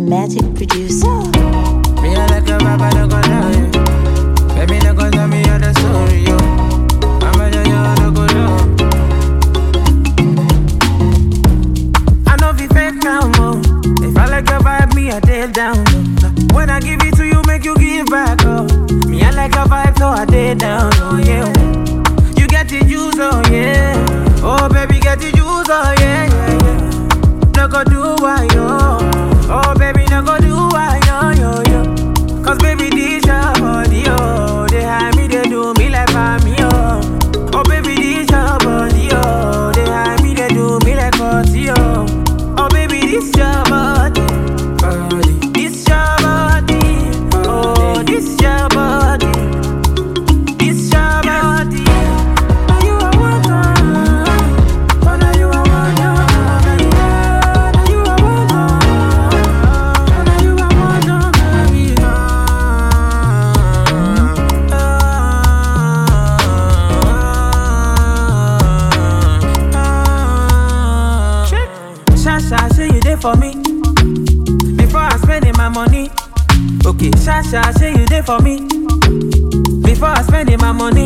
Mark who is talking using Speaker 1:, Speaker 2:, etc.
Speaker 1: Magic producer.
Speaker 2: Me I like a rapper, no go lie. Baby, no go tell me all the story, yo. I'ma tell you all the good love. I know if you fake now, mo. If I like your vibe, me I take down. low. When I give it to you, make you give back, oh. Me I like your vibe, so I take down, oh yeah. You get the juice, oh yeah. Oh baby, get the juice, oh yeah, yeah, yeah. No go do why yo. Oh baby, no go do why yo yo yo. Cause baby, this your body, oh. They hide me, they do me like me, oh. Oh baby, this your body, oh. They hide me, they do me like party, oh. Oh baby, this your body, body. This your body, oh. This your body, this your body. Now you are one, oh, now you are one, oh, baby. Now you are one, oh, now you are one, oh, baby. Shasha, say you there for me before I spending my money. Okay, Shasha, say you there for me before I spending my money.